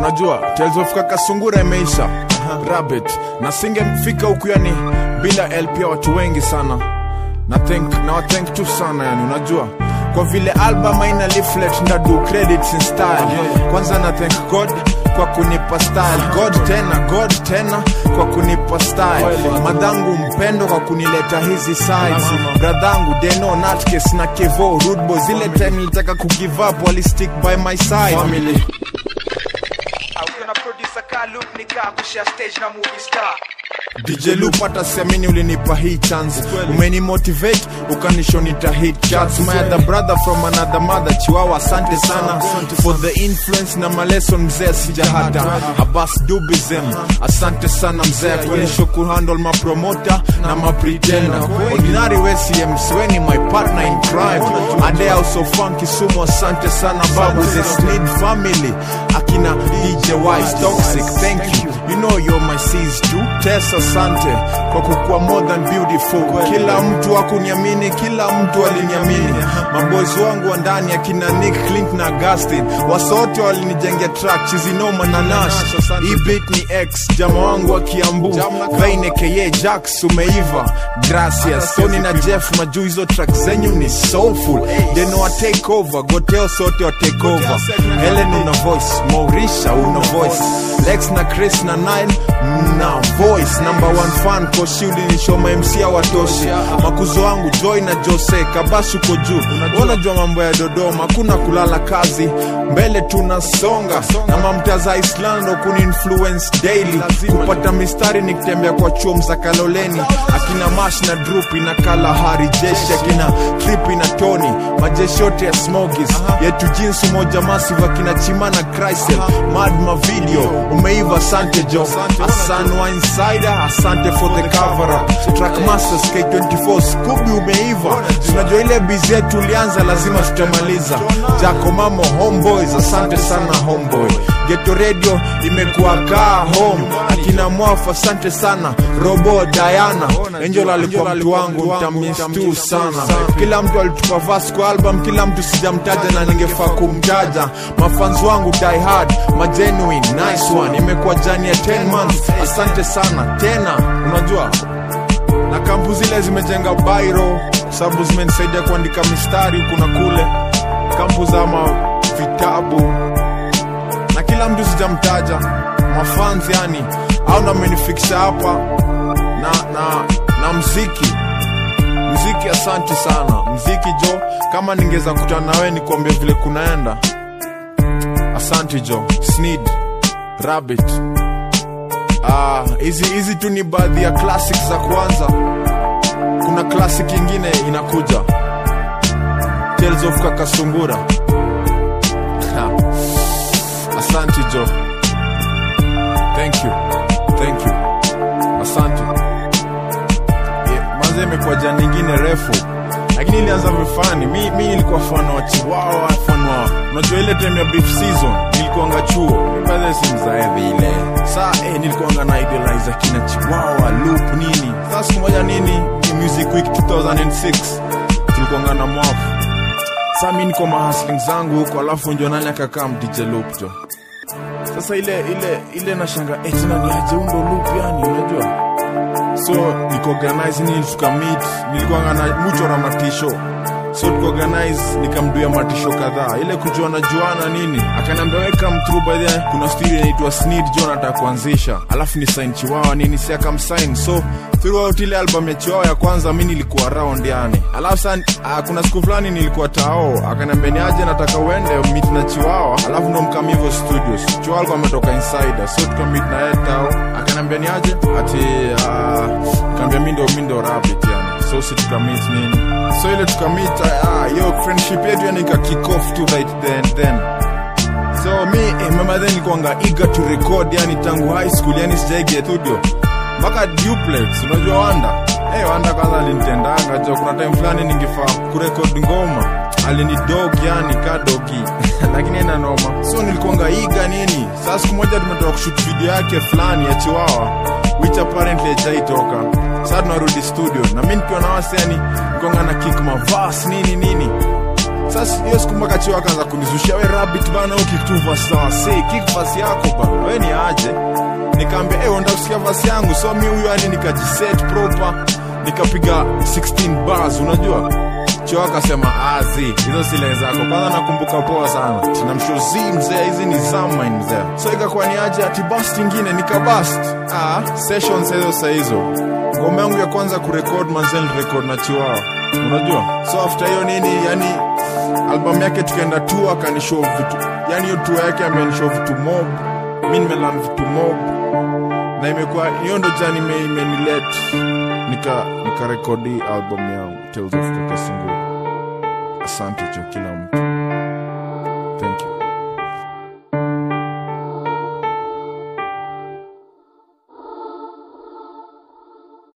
unajua Tales of Kaka Sungura imeisha Rabbit na singefika huku yani bila LP ya watu wengi sana na thank na wathank tu sana yani unajua kwa vile album haina leaflet ndadu credits in style kwanza na thank god kwa kunipa style god tena god tena kwa kunipa style madhangu mpendo kwa kunileta hizi sides bradhangu deno natkes na kevo rudbo zile time nilitaka kugive up walistick by my side Family. Ukiona producer ka loop nikaa kushare stage na movie star DJ Loop hata siamini ulinipa hii chance umeni motivate ukanishonita hit charts my other brother from another mother chiwawa asante sana for the influence na maleson mzee sijahata Abbas Dubizem asante sana mzee kuonyesha kuhandle mapromota na mapretender ordinary we CMC we ni my partner in crime ade also funky sumo asante sana babu the Snid family akina DJ Wise toxic thank you you know you're my sis too Tess asante kwa kukuwa more than beautiful kila mtu akuniamini kila mtu aliniamini maboys wangu wa ndani akina Nick Clint na Augustin wasote walinijengea track chizinoma na Nash hii beat ni X jama wangu wa Kiambu Vaine KA Jax umeiva gracias Tony na Jeff majuu hizo track zenyu ni soulful deno wa take over goteo sote wa take over Helen una voice Maurisha una voice Lex na Chris na Nile na voice number one fan koshi ulinishoma MC ya watoshi makuzo wangu Joy na Jose kabasu ko juu unajua mambo ya Dodoma kuna kulala kazi mbele tunasonga na mamtaza Island ndo kuni influence daily kupata mistari nikitembea kwa chuo mzakaloleni akina Mash na Drupi na Kalahari jeshi akina Tripi na Tony majeshi yote ya Smogis yetu jinsi moja massive akina Chimana Chrysel Mad ma video umeiva asante jo Asan wa insider asante for the cover up Trackmasters K24 Scooby umeiva tunajua ile bizi yetu ulianza lazima tutamaliza Jaco Mamo Homeboys asante sana homeboy Geto Radio imekuwa kaa home akina Mwafu asante sana Robo Diana Angel alikuwa mtu wangu nitamiss tu sana kila mtu alitupa verse kwa album kila mtu sijamtaja na ningefaa kumtaja mafans wangu die hard magenuine nice one imekuwa jani ya 10 months asante sana tena unajua na kampu zile zimejenga bairo kwa sababu zimenisaidia kuandika mistari huku na kule kampu za ma vitabu na kila mtu sijamtaja mafans yani au ndo amenifikisha hapa na, na, na mziki mziki asante sana mziki jo kama ningeweza kutana nawe nikuambia vile kunaenda asante jo snid rabbit Ah, hizi hizi tu ni baadhi ya classic za kwanza kuna classic ingine inakuja tales of kakasungura Ha. asante jo thank you thank you asante yeah, manze imekuwa jana nyingine refu lakini ilianza vifani mi, mi nilikuwa fan wa chiwawa fan wa unajua ile time ya beef season nilikuanga chuo baadhi si mzaedhi ile saa eh, nilikuanga na idolize kina chiwawa loop nini saa siku moja nini ni music week 2006 tulikuanga na mwafu saa mi niko mahasling zangu huko alafu njo nani akakaa mdj loop jo sasa ile ile ile nashanga eh, tena ni aje undo loop yani unajua so nikaorganize nini tukamit nilikuanga na muchora matisho so tukaorganize nikamduia matisho kadhaa ile kujuana juana nini akaniambia weka mtru by the kuna studio inaitwa snid jo nataka kuanzisha alafu ni sign chiwawa nini si akamsign so throughout ile album ya chiwawa ya kwanza mi nilikuwa round yani alafu sa uh, kuna siku fulani nilikuwa tao akaniambia ni aje nataka uende meet na chiwawa alafu ndo mkam hivyo studios chiwawa alikuwa ametoka insider so tukamit na yeye tao akaniambia ni aje ati uh, kaambia mi ndo mi ndo rabbit yani so si tukamit nini so ile tukamit uh, yo friendship yetu yani ika kick off tu right then then so mi eh, mama then nilikuwanga eager to record yani tangu high school yani sijaingia studio mpaka duplex unajua wanda hey, wanda kwanza alinitendanga jo kuna time fulani ningefaa kurekod ngoma alinidog yani ka dogi lakini ina noma so nilikuanga iga nini saa siku moja tumetoka kushut video yake fulani ya chiwawa which apparently hajaitoka saa tunarudi studio na mi nikiwa na waseni nikonga na kick mavas nini nini sasa hiyo siku mpaka chiwa akaanza kunizushia we rabbit bana ukiktu vasi za wasee kick vasi yako bana we ni aje nikaambia hey, onda kusikia vasi yangu so mi huyo yani nikajiset proper nikapiga 16 bars unajua chio akasema azi hizo sile zako kwanza nakumbuka poa sana tinamshozi mzee hizi ni zamine mzee so ikakuwa ni aje ati bast ingine nikabast ah, sessions hizo saa hizo ngoma yangu ya kwanza kurekod manzel record na chiwao unajua so after hiyo nini yani album yake tukaenda tu akanishow vitu yani hiyo tour yake amenishow vitu mob mi nimelan vitu mob na imekuwa hiyo ndo jani ime- imenilet nika nikarekodi album yangu tales of kakasunguru asante cho kila mtu